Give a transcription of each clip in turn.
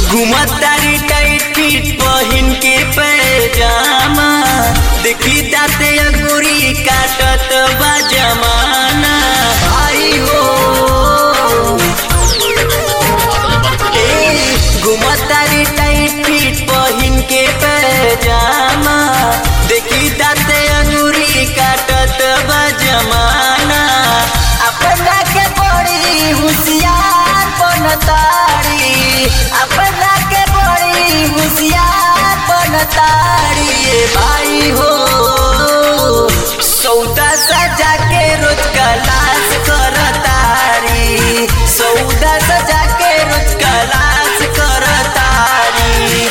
घुमतारी tight feet पहिन के पैजामा देखी दाते अंगूरी काटत बा जमाना भाई हो ए, घुमतारी टाइट फिट पहिन के पैजामा देखी दाते अंगूरी काटत बा जमाना अपना के बड़ी होशियार बनतारी अपना के बड़ी होशियार बनतारी ए भाई हो सौदा सजा के रोज कलाश करतारी सौदा सजा के रोज कलाश करतारी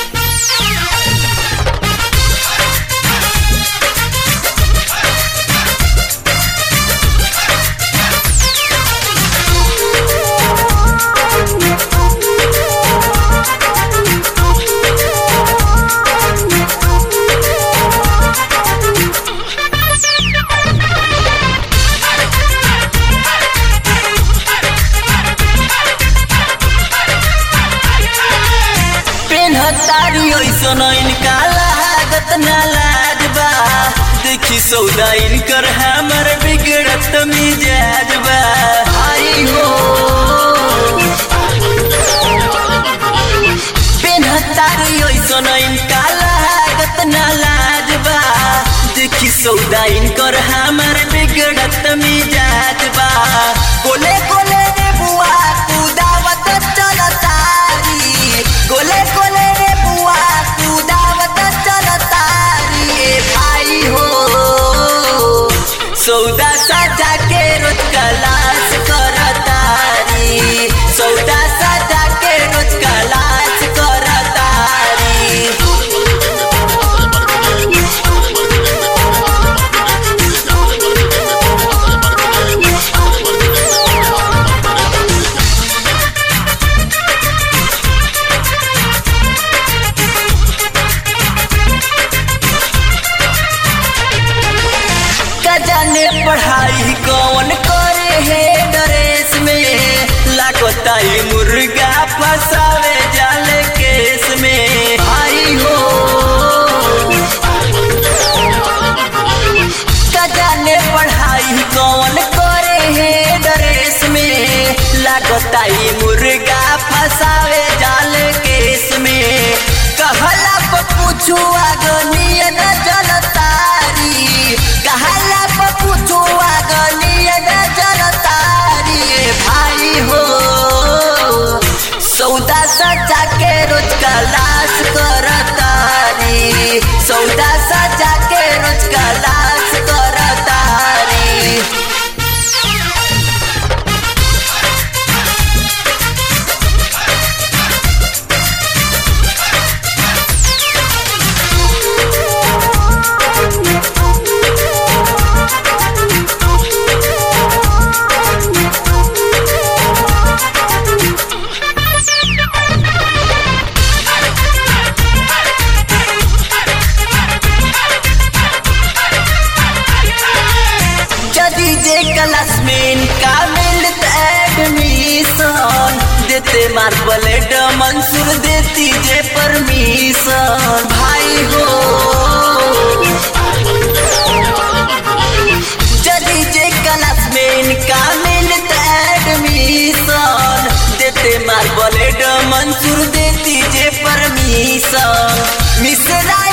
पेन्हतारी ऐसन इनका लागत ना लाज बा देखी सौदा इनकर हमर बिगड़त मिजाज बा आई हो पेन्हतारी ऐसन इनका लागत ना लाज बा देखी सौदा इनकर हमर बिगड़त मिजाज बा गोले गोले रे बुआ कुदावत चलतारी गोले गोले रे बुआ कुदावत चलतारी ए भाई हो सौदा सजा के रोज कलाश करतारी सौदा सजा के रोज कलाश करतारी का जाने पढ़ाई कौन करे है ड्रेस में लागताई मुर्गा फसावे जाले केस में भाई हो का जाने पढ़ाई कौन करे है ड्रेस में लागताई मुर्गा फसावे जाले केस में कहला पर पूछू आगनिय न जलतारी कहला पर पूछू आगनिय न जलतारी ए भाई हो सौदा सजा के रोज कलाश करतारी सौदा सजा के रोज कलाश करतारी यदि जे क्लास में इनका मिलत एडमिशन देते मार्बलेट मंसूर देती जे परमिशन भाई हो यदि जे क्लास में इनका मिलत एडमिशन देते मार्बलेट मंसूर देती जे परमिशन मिश्रा